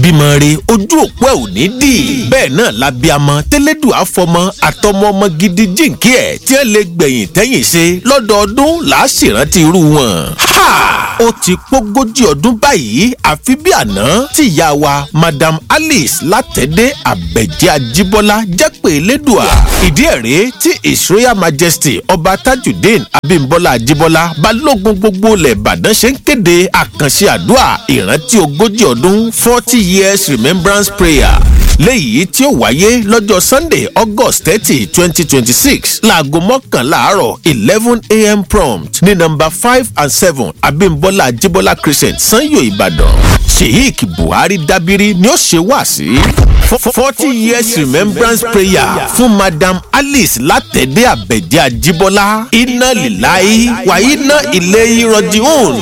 bímọ re ojú òpó ẹ̀ ò ní dì bẹ́ẹ̀ náà la bí amọ tẹ́lẹ́dù àfọmọ àtọmọ ọmọ gidi jíǹkí ẹ̀ tí ẹ lè gbẹ̀yìn tẹ́yìn ṣe lọ́dọọdún là á ṣèrántí irú wọn. ha ó ti pógójì ọdún báyìí àfi bí àná tí ìyá wa madam alice látẹ̀dé àbẹ̀jẹ́ ajíbọ́lá jẹ́ pé lẹ́dùá ìdí ẹ̀ rèé tí his royal majesty ọba tajudeen abimbola ajíbọ́lá balógun gbogbo ilẹ̀ ìbàdàn ṣe ń kéde àkànṣe àdúrà ìrántí ogójì ọdún forty years remembrance prayer léyìí tí ó wáyé lọ́jọ́ sunday august thirty twenty twenty six láago mọ́kànlá àárọ̀ eleven a.m. prompt ní nọ́mbà five and seven abimbola ajibola crescent sanyo ìbàdàn sheik buhari dabiri ni ó ṣe wá sí forty years remembrance prayer fún madam alice látẹ̀dé àbẹ̀jẹ́ ajibola iná líláyé wà iná ilé ìrọ̀jì òun.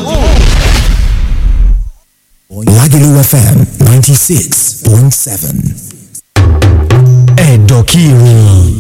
Lagelu FM 96.7. Ẹ̀dọ̀kiri.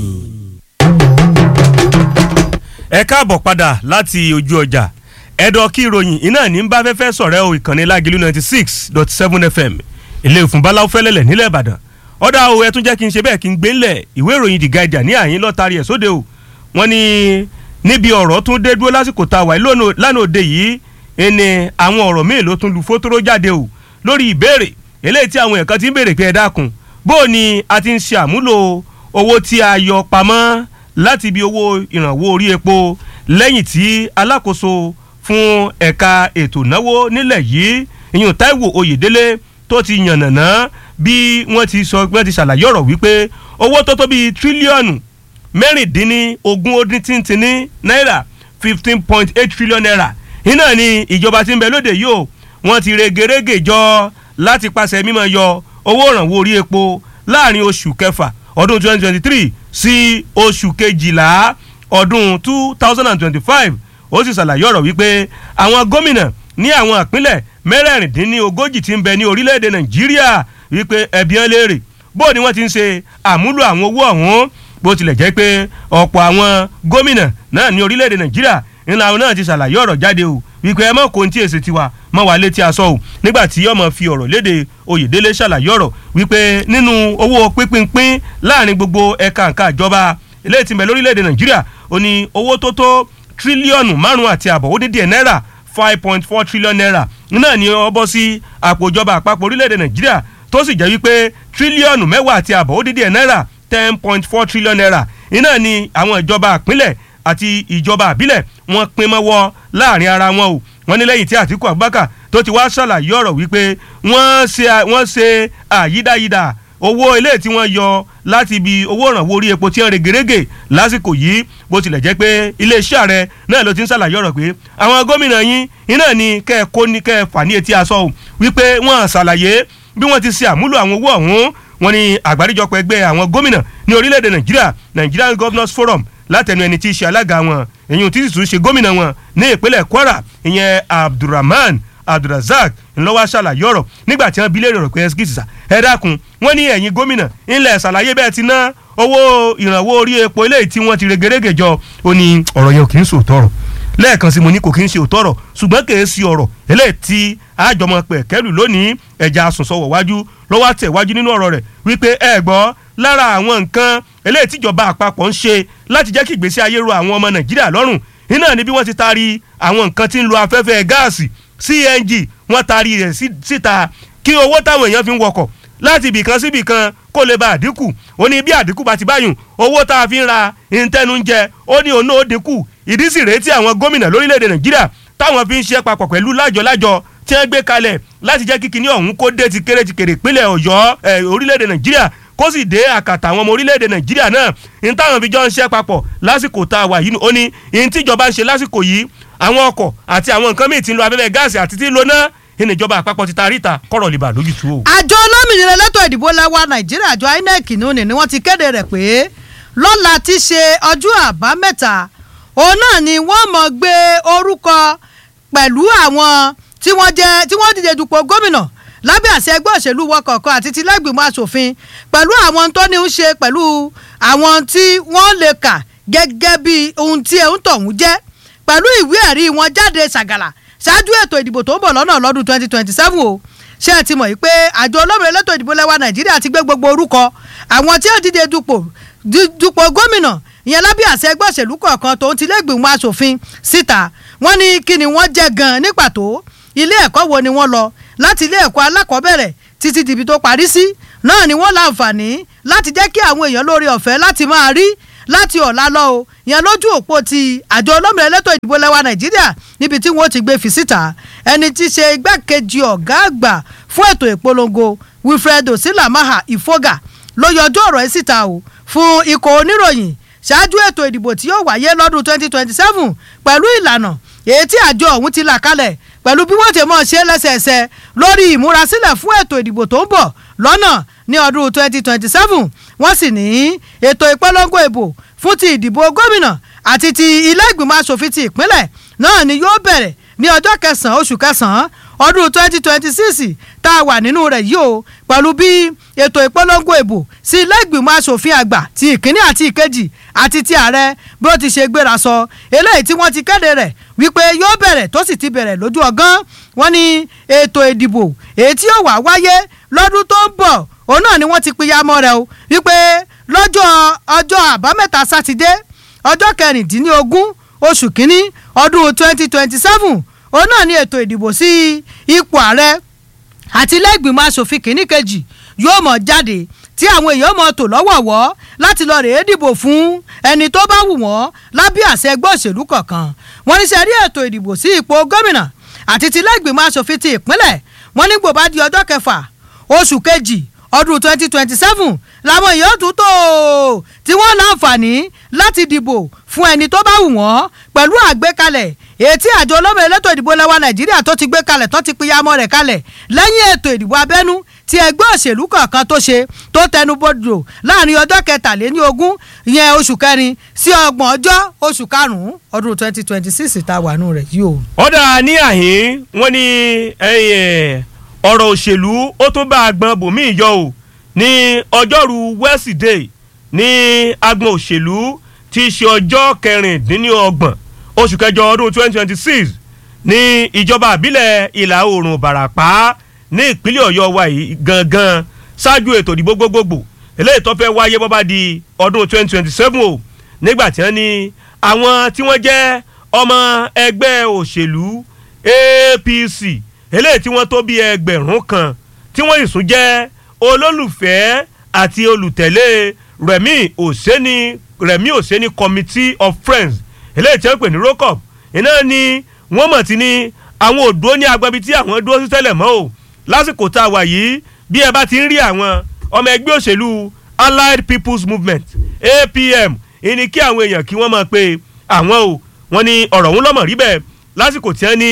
ẹ káàbọ̀ padà láti ojú ọjà ẹ̀dọ̀ kí ìròyìn iná ní bá fẹ́fẹ́ sọ̀rẹ́ o ìkànnì lágìlú ninety six dot seven fm ilé ìfúnbáláwo fẹ́lẹ́lẹ̀ nílẹ̀ ìbàdàn ọ̀dà o ẹ tún jẹ́ kí n ṣe bẹ́ẹ̀ kí n gbé ńlẹ̀ ìwé ìròyìn the guardian ní àyín lọ́tàrí ẹ̀ sóde o wọ́n ní níbi ọ̀rọ̀ tún dé dúró lásìkò tá a wà lánàá òde yìí ẹni àwọn ọ̀rọ̀ míì ló tún lu fótóró jáde o lórí ìbéèrè eléyìí tí àwọn èèyàn ti ń béèrè pé ẹ dákun bó o ní a ti ń ṣe àmúlò owó tí a yọ pamọ́ láti ibi owó ìrànwọ́ orí epo lẹ́yìn tí alákòóso fún ẹ̀ka ètò ìnáwó nílẹ̀ yìí ìyún Táíwò Oyèdélé tó ti yànnàná bí wọ́n ti sọ wọ́n ti ṣàlàyé ọ̀rọ̀ wípé owó tó tó bíi tírílíọ̀nù mẹ́rìndínlógún ó dín tíntínní náírà fifteen point eight trillion naira iná ni ìjọba tí ń bẹ lóde yìí o wọ́n ti regerege jọ láti pàṣẹ mímọ́ yọ owó ìrànwọ́ orí epo láàrin oṣù kẹfà ọdún twenty twenty three sí oṣù kejìlá ọdún two thousand and twenty-five ó sì ṣàlàyé ọ̀rọ̀ wípé àwọn gómìnà ní àwọn ìpínlẹ̀ mẹ́rẹ̀ẹ̀rìndínlógójì tí ń bẹ ní orílẹ̀-èdè nàìjíríà wípé ẹ̀bí ẹ̀ léèrè bó ni wọ́n ti ń ṣe àmúlò àwọn owó ọ̀hún bó tilẹ̀ jẹ́ pé ọ̀pọ̀ àwọn gómìnà náà ní orílẹ̀-èdè nàìjíríà ńlá àwọn náà ti ṣàlàyé ọ̀rọ̀ jáde o wípé ẹ mọ̀ kó tí èsì tiwa mọ̀ wá létí aṣọ o nígbà tí ọmọ fi ọ̀rọ̀ léde oyèdélé ṣàlàyé ọ̀rọ̀ wípé nínú owó pínpín láàrin gbogbo ẹ̀ka nǹkan ìjọba eléyìí tí ń bẹ lórílẹ̀‐èdè nàìjíríà ó ní owó tó tó tírílíọ̀nù márùn-ún àti àbọ̀ ó dín díẹ̀ náírà five point four trillion naira náà ni ó bọ́ sí àpò ìjọba àpapọ̀ orílẹ̀‐èdè nàìjíríà tó sì jẹ́ wípé tírílíọ̀nù mẹ́wàá àti àbọ̀ ó dín díẹ̀ náírà ten point four trillion naira iná ni àwọn ìjọba àpínlẹ̀ àti ìjọba àbílẹ̀ wọ́n pín mọ́wọ́ láàrin ara wọn o wọ́n ní lẹ́yìn tí àtìkú abubakar tó ti wá ṣàlàyé ọ̀rọ̀ wípé wọ́n ṣe wọ́n ṣe àyídáyídà owó ilé tí wọ́n yọ láti ibi owó ìrànwọ́ orí epo tí wọ́n regerege lásìkò yìí bó tilẹ̀ jẹ́ pé iléeṣẹ́ ààrẹ náà ló ti ń ṣàlàyé ọ̀rọ̀ pé àwọn gómìnà yín iná ni kẹ́ ẹ kó ní kẹ́ ẹ fà ní etí aṣọ o wípé wọ́n ṣàlàyé bí wọ́n ti ṣe àmúlò àwọn owó ọ̀hún wọ́n ní àgbáríjọpọ̀ ẹgbẹ́ àwọn gómìnà ní orílẹ̀-èdè nàìjíríà Nigerian Governors Forum látẹnu ẹni tí í ṣe alága wọn èyí tí sì tún ṣe gómìnà wọn ní ìpínlẹ̀ Kwara ìyẹn Abdulrahman Abdulrazak ńlọ́wọ́ ṣàlàyé ọ̀rọ̀ nígbà tí wọ́n bi léèrè ọ̀rọ̀ pé ẹsikìtìsà ẹ dákun wọ́n ní ẹ̀yin gómìnà ńlẹ̀ ṣàlàyé bẹ́ẹ̀ ti ná owó ìrànwọ́ orí epo eléyìí tí wọ́n ti regerege jọ ó ní ọ̀rọ̀ yẹn ò kì í sòótọ́ ọ̀rọ̀ lẹ́ẹ̀kan sí mo ní kò kí n ṣe òótọ́ ọ̀rọ̀ ṣùgbọ́n kì í ṣe ọ̀rọ̀ eléyìí tí àjọmọ̀ pẹ̀ kẹ́lù lónìí ẹ̀já asùnsọ̀wọ̀ wájú lọ́wọ́ tẹ̀ wájú nínú ọ̀rọ̀ rẹ̀ wípé ẹ gbọ́ lára àwọn nǹkan eléyìí tíjọba àpapọ̀ ń ṣe láti jẹ́ kí ìgbésí ayé ro àwọn ọmọ Nàìjíríà lọ́rùn iná ni bí wọ́n ti taari àwọn nǹkan tí ń lo afẹ́fẹ́ gáàsì CNG wọ́n taari rẹ̀ síta kí owó táwọn èèyàn fi ń wọkọ̀ láti ibìkan sí ibìkan kó lè ba àdínkù ó ní bí àdínkù bá ti báyùn owó tá a fi ń ra ìtẹnu ń jẹ ó ní òun náà ó dínkù ìdí sì rèé tí àwọn gómìnà lórílẹ̀‐èdè Nàìjíríà táwọn fi ń ṣe papọ̀ pẹ̀lú lájọ-lájọ tí wọ́n gbé kalẹ̀ láti jẹ́ kíkiní ọ̀hún kó dé ti kéré ti kéré ìpínlẹ̀ Ọ̀yọ́ orílẹ̀‐èdè Nàìjíríà kó sì dé àkàtà àwọn ọmọ orílẹ̀‐èdè Nàìjíríà náà ní táwọn fi jọ ń ṣe papọ̀ lásìkò tá a wà yìí ó ní ní tíjọba ń ṣe lásìkò yìí àwọn ọkọ̀ àti àwọn nǹkan míì tí ń lo afẹ́fẹ́ gáàsì àti tí ń lo náà ìníjọba àpapọ̀ ti ta ríta kọ̀rọ̀ lè bà lójútu o. àjọ olómìnira elétò ìdìbò lẹ́wà nàìjíríà àjọ inec nùní ni wọ́n ti kéde rẹ̀ pé lọ́la ti ṣe ọjọ́ àbámẹ́ta òun náà ni wọ́n mọ̀ gbé orúkọ pẹ̀lú àwọn tí wọ́n jẹ́ tí wọ́n dìde dupò gómìnà lábẹ́ àṣẹ ẹgbẹ́ òṣèlú wọn kọ̀ọ̀kan àti tilẹ́gbìmọ̀ asòfin pẹ̀lú àwọn tó ní í ṣe pẹ̀lú àwọn tí wọ́n lè kà gẹ́gẹ́ bí ohun tí ẹ̀ ń tọ̀hún jẹ́ pẹ̀lú ìwé ẹ̀rí wọn jáde ṣàgàlà ṣáájú ètò ìdìbò tó ń bọ̀ lọ́nà lọ́dún 2027 o ṣé ẹ ti mọ̀ yìí pé àjọ olómìnira elétò ìdìbò lẹ́wà nàìjíríà ti gbé gbogbo orúkọ àwọn tí ó dìde dupò dupò gómìnà ìyẹn lábẹ́ àṣẹ ẹgbẹ́ òṣèlú kọ̀ọ̀kan tòun ti lẹ́gbìmọ̀ asòfin síta wọ́n ní kí ni wọ́n jẹ́ gan-an ní pàtó ilé ẹ̀kọ́ wo ni wọ́n lọ láti ilé ẹ̀kọ́ alákọ̀ọ́bẹ̀rẹ̀ títí dìbì tó parí sí náà ni wọ́n láǹfààní láti jẹ́ kí àwọn èèyàn lórí ọ̀fẹ́ láti máa rí láti ọ̀la lọ o ìyẹn lójú òpó ti àjọ olómìnira elétò ìdìbò lẹ́wà nàìjíríà níbi tí wọ́n ti gbé fi síta ẹni tí í ṣe igbákejì ọ̀gá àgbà fún ètò ìpolongo wilfred osilamaha ifoga ló yọjú ọ̀rọ̀ ẹ̀ síta o fún ikọ̀ oníròyìn ṣáájú ètò ìdìbò tí yóò wáyé lọ́dún 2027 pẹ̀lú ìlànà èyí tí àjọ ọ̀hún ti là kalẹ̀ pẹ̀lú bí wọ́n ti mọ̀ ṣe lẹ́sẹẹsẹ lórí ìmúrasílẹ̀ fún ètò ìdìbò tó ń bọ̀ lọ́nà ní ọdún 2027 wọ́n sì ní ètò ìpolongo ìbò fún ti ìdìbò gómìnà àti ti ilé ìgbìmọ̀ asòfin ti ìpínlẹ̀ náà ni yóò bẹ̀rẹ̀ ní ọjọ́ kẹsàn-án oṣù kẹsàn-án ọdún 2026 tá a wà nínú rẹ̀ yìí o pẹ̀lú bí ètò ìpolongo ìbò sí ilé ìgbìmọ̀ asòfin àgbà ti ìkíní àti ìkejì àti ti ààrẹ bí ó ti ṣe gbéra sọ eléyìí tí wọ́n ti kéde rẹ̀ wípé yóò bẹ̀rẹ̀ tó sì ti bẹ̀rẹ̀ lójú ọgán wọ́n ní ètò ìdìbò èyí tí yóò wá wáyé lọ́dún tó ń bọ̀ òun náà ni wọ́n ti pínyàmọ́ rẹ̀ o wípé lọ́jọ́ ọjọ́ àbámẹ́ta sátidé ọjọ́ kẹrìndínlógún oṣù kínní ọdún twenty twenty seven òun náà ni ètò ìdìbò sí ipò ààrẹ àti ilé ìgbìmọ̀ asòfin kìíní kejì yóò mọ̀ jáde tí àwọn èèyàn mọ̀ tò lọ́wọ̀ọ̀wọ́ láti lọ rèé dìbò fún ẹni tó bá wù wọ́n lábẹ́ àṣẹ ẹgbẹ́ òṣèlú kọ̀ọ̀kan wọ́n ní sẹ́rí ètò ìdìbò sí ipò gómìnà àti ti ilé ìgbìmọ̀ asòfin ti ìpínlẹ̀ wọ́n ní gbòbá di ọjọ́ kẹfà oṣù kejì ọdún twenty twenty seven làwọn èèyàn tún tó tí wọ́n láǹfààní láti dìbò fún ẹni tó bá wù wọ́n pẹ̀lú àgbékalẹ̀ ètí àjọ olómìnira elétò ìdìbò lẹ́wà nàìjíríà tó ti gbé kalẹ̀ tó ti pínyàmọ́ rẹ̀ kalẹ̀ lẹ́yìn ètò ìdìbò abẹ́nú tí ẹgbẹ́ òṣèlú kọ̀ọ̀kan tó ṣe tó tẹnu bodò láàrin ọjọ́ kẹtàléní ogún ìyẹn oṣù kẹrin sí ọgbọ̀n ọjọ́ oṣù karùn-ún ọdún twenty twenty six tá a wà nù rẹ̀ yìí o. ọ̀dà ní àhín wọ́n ní ọ̀rọ̀ òṣèlú ó tún bá agbọn bòmíì yọ o ní ọjọ́rú wẹ́sídẹ̀ẹ́ ní agbọn òṣèlú tí í ṣe ọjọ́ kẹrìndínlọ́gbọ̀n oṣù kẹjọ ọdún twenty twenty six ní ìjọba àbílẹ̀ ìlà oòrùn bàràpá ní ìpínlẹ̀ ọ̀yọ́ wa yìí gangan ṣáájú ètò ìdìbò gbogbogbò eléyìí tó fẹ́ wáyé bọ́ bá di ọdún twenty twenty seven o nígbà tí wọ́n ní àwọn tí wọ́n jẹ́ ọmọ ẹgbẹ́ òṣèlú apc eléyìí tí wọ́n tó bí ẹgbẹ̀rún kan tí wọ́n sì tún jẹ́ olólùfẹ́ àti olùtẹ̀lé rẹ̀mí òsèní rẹ̀mí òsèní committee of friends eléyìí tí wọ́n pè ní rocop iná ni wọ́n mọ̀ tí ní àwọn òdúró ní agbábi tí àwọn dúró sí tẹ́lẹ̀ mọ́ o lásìkò tá a wà yìí bí ẹ bá ti ń rí àwọn ọmọ ẹgbẹ́ òṣèlú allied people's movement apm ìní kí àwọn èèyàn kí wọ́n máa pe àwọn o wọ́n ní ọ̀rọ̀ òun lọ́mọ̀ rí bẹ́ẹ̀ lásìkò tí wọ́n ní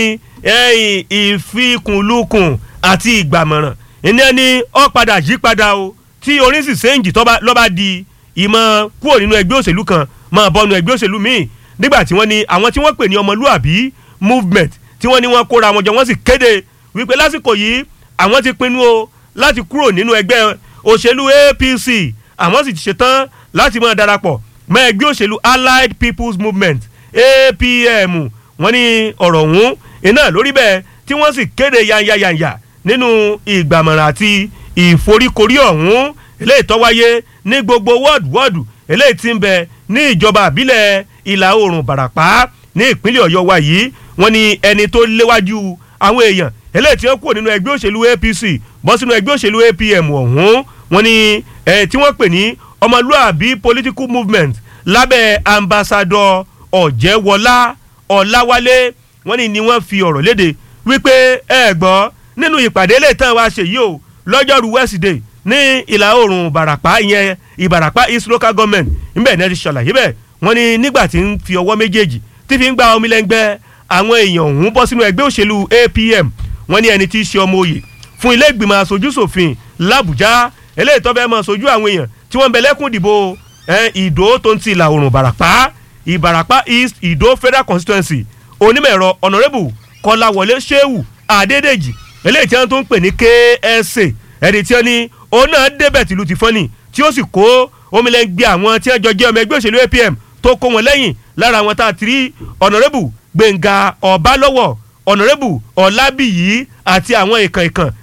ìfikùnlukùn àti ìgbàmọ̀ràn ìní ẹni ó padà yí padà o tí orin sì séǹjì lọ́ba di ìmọ̀ kúrò nínú ẹgbẹ́ òṣèlú kan máa bọ́nu ẹgbẹ́ òṣèlú míì nígbà tí wọ́n ní àwọn tí wọ́n pè ní ọmọlúàbí movement tí wọ́n ní wọ́n kóra wọn jọ wọ́n sì kéde wípé lásìkò yìí àwọn ti pinnu o láti kúrò nínú ẹgbẹ́ òṣèlú apc àwọn sì ti ṣetán láti máa darapọ̀ mọ́ ẹgbẹ́ òṣèlú allied people's movement apm wọ́n ní ọ̀rọ̀ ọ̀hún iná lórí bẹ́ẹ̀ tí wọ́n sì kéde yanyayanya nínú ìgbàmọ̀ràn àti ìforíkorí ọ̀hún eléyìí tó wáyé ní gbogbo wọ́ọ̀dù wọ́ọ̀dù eléyìí tí ń bẹ ní ìjọba àbílẹ̀ ìlà oòrùn bàràpá ní ìpínlẹ̀ ọ̀yọ́ wa yìí wọ́n ní ẹni tó léwájú àwọn èèyàn eléyìí tí wọ́n kúrò nínú ẹgbẹ́ òṣèlú apc bọ́ sínú ẹgbẹ́ òṣèlú apm ọ̀hún wọ́n ní ẹ̀ tí wọ́n pè ní ọmọlúàbí political movement lábẹ́ ambassadọ ọ̀jẹ̀wọlá ọ̀làwálé wọ́n ní ni wọ́n fi ọ̀rọ̀ léde wípé ẹ gbọ́ nínú ìpàdé lè tán wá ṣe yìí o lọ́jọ́rú wednesday ní ìlà oòrùn ìbàràpá ìyẹn ìbàràpá east local government níbẹ̀ ní ẹ ti ṣàlàyé bẹ́ẹ̀ wọ́n ní nígbà tí ń fi ọwọ́ méjèèjì tí fi ń gba omi lẹ́ngbẹ́ àwọn èèyàn ọ̀hún bọ́ sínú ẹgbẹ́ òṣèlú apm wọ́n ní ẹni tí í ṣe ọmọ òye fún ilé ìgbìmọ̀ aṣojú ṣòfin làbújá eléyìí tó fẹ́ mọ aṣojú àwọn èèyàn tí wọ́n ń bẹ lẹ́kùn ìdìbò ìdó tó ń ti ìlà oòrùn ìbàràpá ìbàràpá east ìdó federal constituency onímọ̀ ẹ̀rọ honourable kọ́láwọlé sheu adédèjì eléyìí tí wọ́n tó ń pè ní ksa ẹni tí wọ́n ní òun náà débẹ̀ tìlú ti fọ́nì tí ó sì kó omilẹ́ngbẹ́ àwọn tí wọ́n jọ jẹ́ ọmọ ẹgbẹ́ òṣèlú apm tó kó wọn lẹ́yìn lára àwọn tá a ti rí honourable gbẹ̀ngà ọ̀bálọ́wọ̀ honourable ọ̀làbíyí àti àwọn ìkàn ìkàn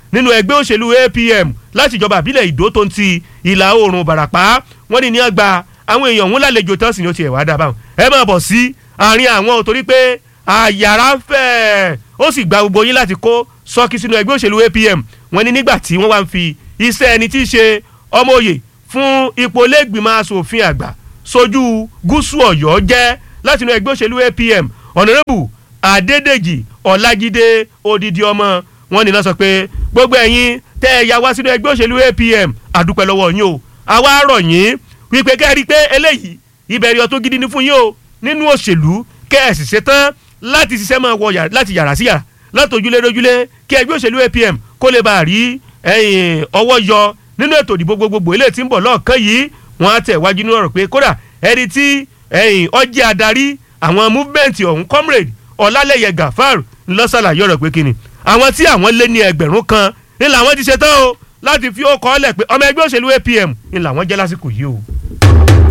nínú ẹgbẹ́ òṣèlú APM láti ìjọba àbílẹ̀ ìdó tó ń ti ìlà oòrùn Ìbàràpá wọ́n ní ní àgbà àwọn èèyàn òun lálejò tán sì ni ó ti ẹ̀wà dábàá ẹ máa bọ̀ sí àárín àwọn ò torí pé àyàrá ń fẹ́ ó sì gba gbogbo yín láti kó sọ́ọ́kì sínú ẹgbẹ́ òṣèlú APM wọ́n ní nígbà tí wọ́n wá ń fi iṣẹ́ ẹni tí í ṣe ọmọ òye fún ipò lẹ́gbìmọ̀ asòfin àgbà sojú gúúsù ọ̀yọ́ jẹ́ láti inú ẹgbẹ́ òṣèlú APM ọ̀nàrẹ́bù adédèjì ọ̀làjídé odidi ọmọ wọn ní náà sọ pé gbogbo ẹ̀yin tẹ́ ẹ ya wá sínú ẹgbẹ́ òṣèlú APM àdúpẹ́ lọ́wọ́ yín o àwa rọ̀ yín wípé kẹ́ ẹ rí i pé eléyìí ìbẹ̀rẹ̀ ọ̀tún gidi ni fún yín o nínú òṣèlú kẹ́ ẹ sì ṣetán láti ṣiṣẹ́ máa wọ yàrá láti yàrá sí yàrá láti ojúlé lójúlé kí ẹgbẹ́ òṣèlú APM kó lè bá a rí ọwọ́ yọ nínú ètò ìdìbò gbogbogbò eléyìí tí ń bọ̀ lọ́ọ̀kan yìí wọ́n á tẹ̀ wájú nínú ọ̀rọ̀ pé kódà ẹni tí ọjẹ́ adarí àwọn múfẹ́ǹtì ọ̀hún comrade ọ̀làlẹ́yẹ gafar ńlọ́sàlàyé ọ̀rọ̀ pé kíni àwọn tí àwọn lé ní ẹgbẹ̀rún kan ní làwọn ti ṣetán o láti fi ó kọ́ ọ́ lẹ̀ pé ọmọ ẹgbẹ́ òṣèlú APM ní làwọn jẹ́ lásìkò yìí o.